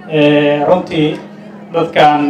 runtii dadkan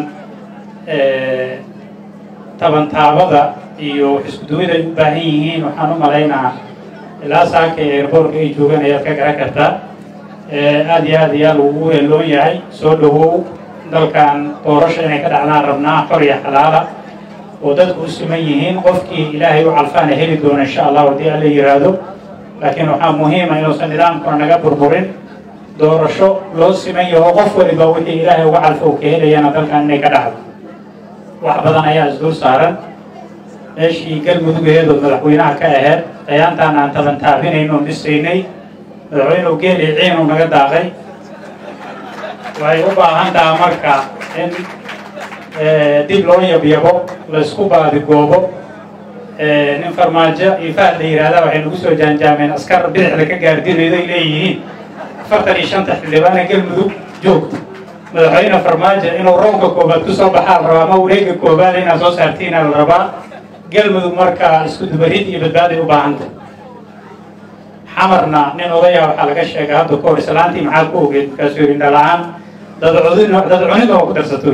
tabantaabada iyo iskuduwid ay u baahan yihiin waxaan u malaynaa ilaa saaka ee airboortka ay joogaan ayaad ka garan kartaa aad iyo aad ayaa lagugu heeloon yahay soo dhowow dalkan doorasho inay ka dhacdaan rabnaa xor iyo xalaala oo dadku u siman yihiin qofkii ilaahay u calfaana heli doona insha allah haddii alla yiraahdo laakiin waxaa muhiima inuusan nidaamkuna naga burburin doorasho loo siman yaho qof waliba wixii ilaahay uga calfa uu ka helayana dalkan inay ka dhacdo wax badan ayaa isdul saaran meeshii galmudugeedood madaxweynaha ka aheyd dayaantaan aan tabantaabinayno dhisaynay madaxweynuhu geeli ciinu naga daaqay waxay u baahan taha marka in dib loo yabyabo laysku baadigoobo nin farmaajo iyo fahad la yihahda waxay nagu soo jaanjaameen askar bidixda ka gaardinaydo ay leeyihiin afartan iyo shanta xildhibaana galmudug joogta madaxweyne farmaajo inuu roobka koobaad ku soo baxaa la rabaa ama wareega koobaad inaad soo saartiina la rabaa galmudug marka isku dubarid iyo badbaaday u baahanta xamarna nin odaya waxaa laga sheegay hadda ka hor islaantii maxaa ku ogeed markaasuu yidhi dhala-aan dadcudin dad cunid oo ku darsato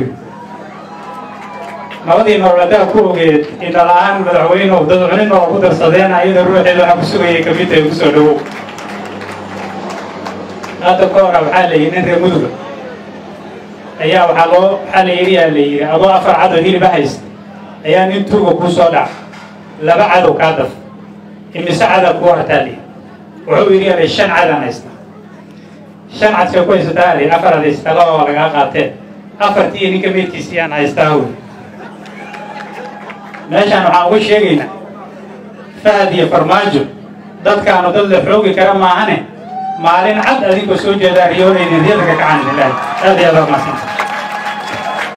nabadii nololeedaa ku ogeed indhala-aan madaxweynuhu dad cunid oo ku darsadeen ayada ruuxeeda waxaa ku sugayay kamid ay kusoo dhawow hadda ka hora waxaa la yidhi nin reer muduga ayaa waxaa loo waxaa la yidhi yaa la yidhi adoo afar cadow hiliba haysta ayaa nin tuuga kuu soo dhaca laba cadow kaa daf imise cadaa kuu hartaa li wuxuu yidhi yaa shan cadaan haysta shan cadkay ku haysataa ali afar ad haysataa laba waa lagaa qaatee afartii ninka meydkiisi yaan haystaa hoy meeshaan waxaan uga sheegaynaa fahad iyo farmaajo dadkaanu dad la xoogi kara maahane maalin cad adinkoo soo jeedaa riyoonaynin riyada ka kacan ilaahi aad iyo aad waa mahadsantahay